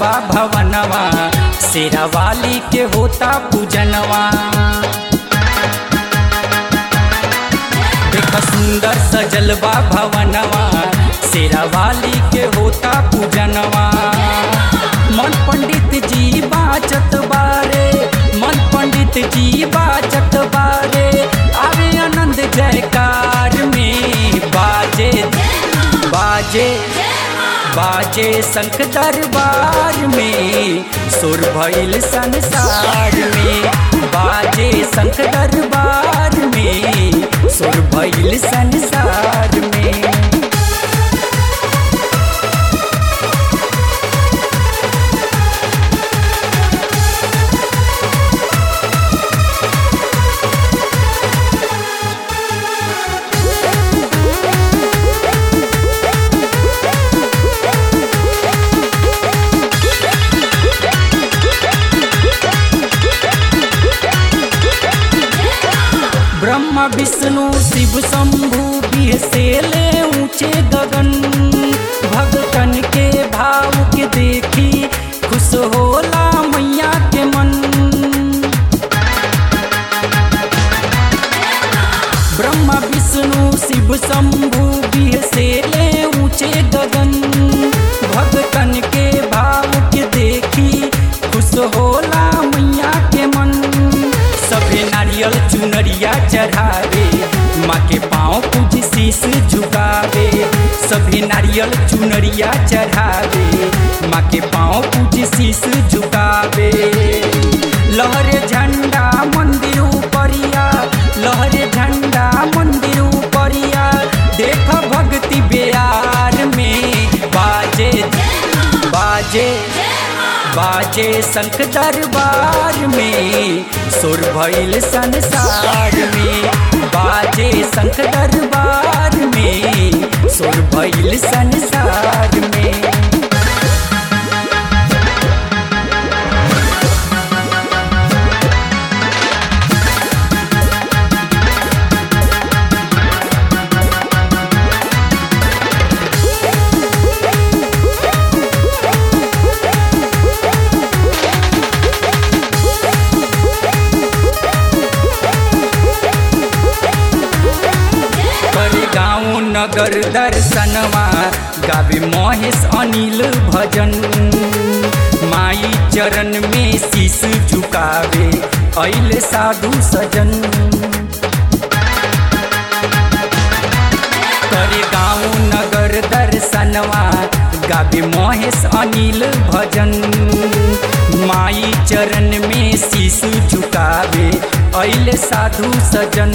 बा भवनवा शेरा वाली के होता पूजनवा देख सुंदर सजल बा भवनवा शेरा वाली के होता पूजनवा मन पंडित जी बाचत बारे मन पंडित जी बाचत बारे आवे आनंद जयकार में बाजे बाजे बाजे शंख दरबार में सुर भइल संसार में बाजे शंख दरबार में सुर भइल संसार में ब्रह्मा विष्णु शिव शंभु बिहसेले ऊंचे गगन भगतन के भाव के देखी खुश होला मैया के मन ब्रह्मा विष्णु शिव शंभु बिहसेले ऊंचे गगन भगतन के भाव के देखी खुश होला मैया के मन सभे नारियल चुनरिया चढ़ावे माँ के पाँव पूज शीश झुकावे सभे नारियल चुनरिया चढ़ावे माँ के पाँव पूज शीश झुकावे लहरे झंडा मंदिर उपरिया लहरे झंडा मंदिर उपरिया देख भक्ति बिहार में बाजे बाजे बाजे शंख दरबार में सुर भइल संसार में बाजे शंख दरबार में सुर भइल संसार में कर गाँव नगर दर्शनवा गावे महेश अनिल भजन माई चरण में शीश झुकावे अइले साधु सजन करे गाँव नगर दर्शनवा गावे महेश अनिल भजन माई चरण में शीश झुकावे अइले साधु सजन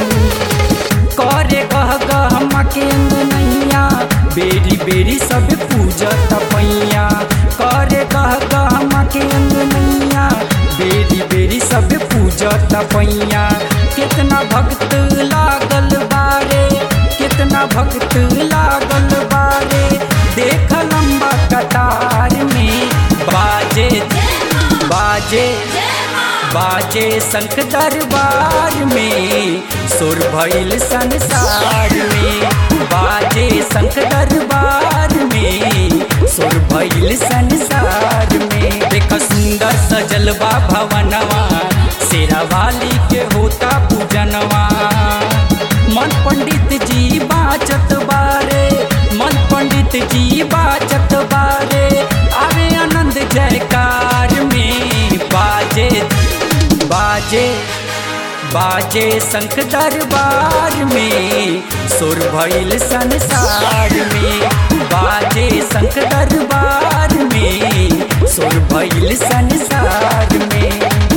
करे गह गह मकेंद नैया बेरी बेरी सब पूजत पैया करे गह गह मकेंद नैया बेरी बेरी सब पूजत पैया कितना भक्त लागल बारे कितना भक्त लागल बारे देख लंबा कतार में बाजे बाजे बाजे शंख दरबार में सुर भइल संसार में बाजे शंख दरबार में सुर भइल संसार में देख सुंदर सजल बा भवनवा शेरा वाली के होता पूजनवा मन पंडित जी बाचत बारे मन पंडित जी बाचत बारे आवे आनंद जयकार में बाजे बाजे बाजे शंख दरबार में सुर भइल संसार में बाजे शंख दरबार में सुर भइल संसार में